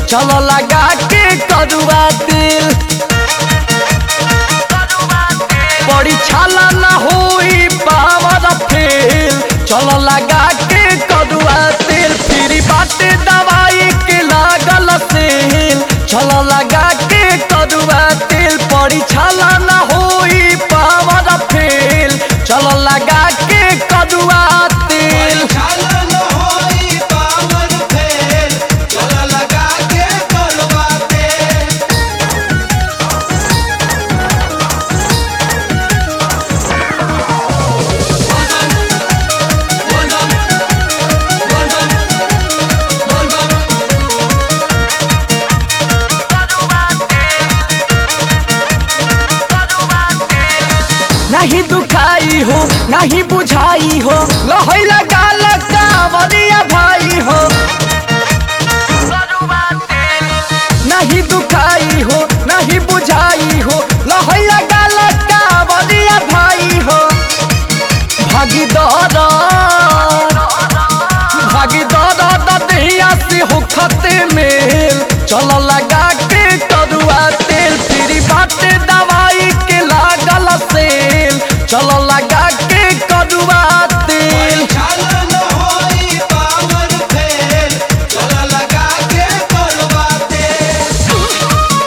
चलो लगा के कदुआ तेल बड़ी छाला ना होई पावर फेल चलो लगा के कदुआ तेल फिर बाटे दवाई के लागल सेल चलो लगा के कदुआ तेल बड़ी छाला ना होई पावर फेल चलो लगा के कदुआ तेल चालन होई पावन फेल चला लगा के कलवा तेल नहीं दुखाई हो नहीं बुझाई हो लहई लगा लगा वरिया भाई हो नहीं दुखाई हो नहीं बुझाई हो लहई लगा लगा वरिया भाई हो भागी दौड़ भागी दौड़ दहिया से हो खते मेल चलो लगा के करुआ तेल फिर बाटे दवाई के लागल सेल चलो लगा के करुआ तेल चालन होई पावन फेल चला लगा के कलवा तेल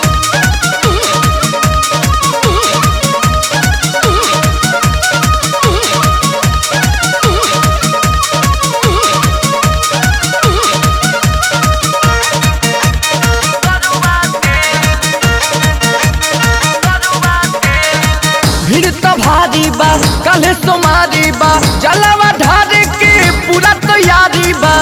भीड़ तो भारी बा कल तुम्हारी बा जलवा ढारे के पूरा तैयारी बा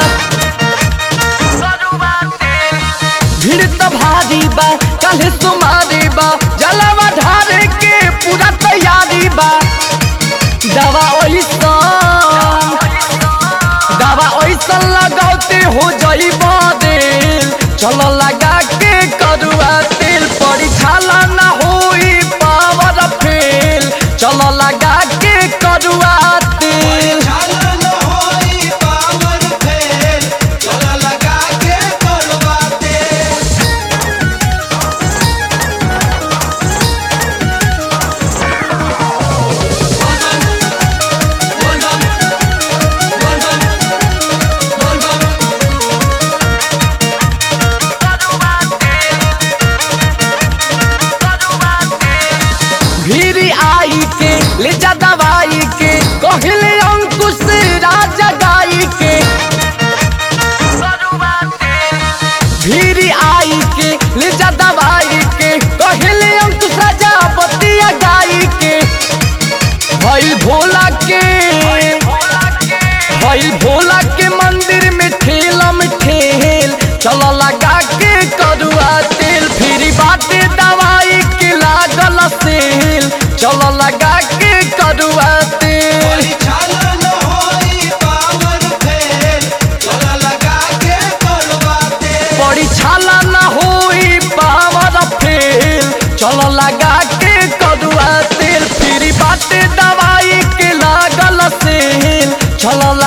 भीड़ तो भारी बा कल तुम्हारी बा जलवा ढारे के पूरा तैयारी बा दवा ओइसन दवा ओइसन लगाते हो जई देल चलो लगा के करुआ तेल पड़ी छाला ना होई पावर फेल चलो लगा के करुआ तेल चालन होई पावन फेल चला लगा के कलवा तेल भीरी आई के ले जा दवाई के कहले अंकुश राजा गाई के भीरी आई के ले जा दवाई के कहले अंकुश राजा बतिया गाई के भइल भोला के भइल भोला के मंदिर में ठेलम ठेल चलो लगा के करुआ तेल फिर बाटे दवाई के लागल सेल चलो लगा के करुआ तेल चालन होई पावन फेल चला लगा के कलवा तेल बड़ी छाला ना होई पावर फेल चलो लगा के करुआ तेल फिर बाटे दवाई के लागल सेल चलो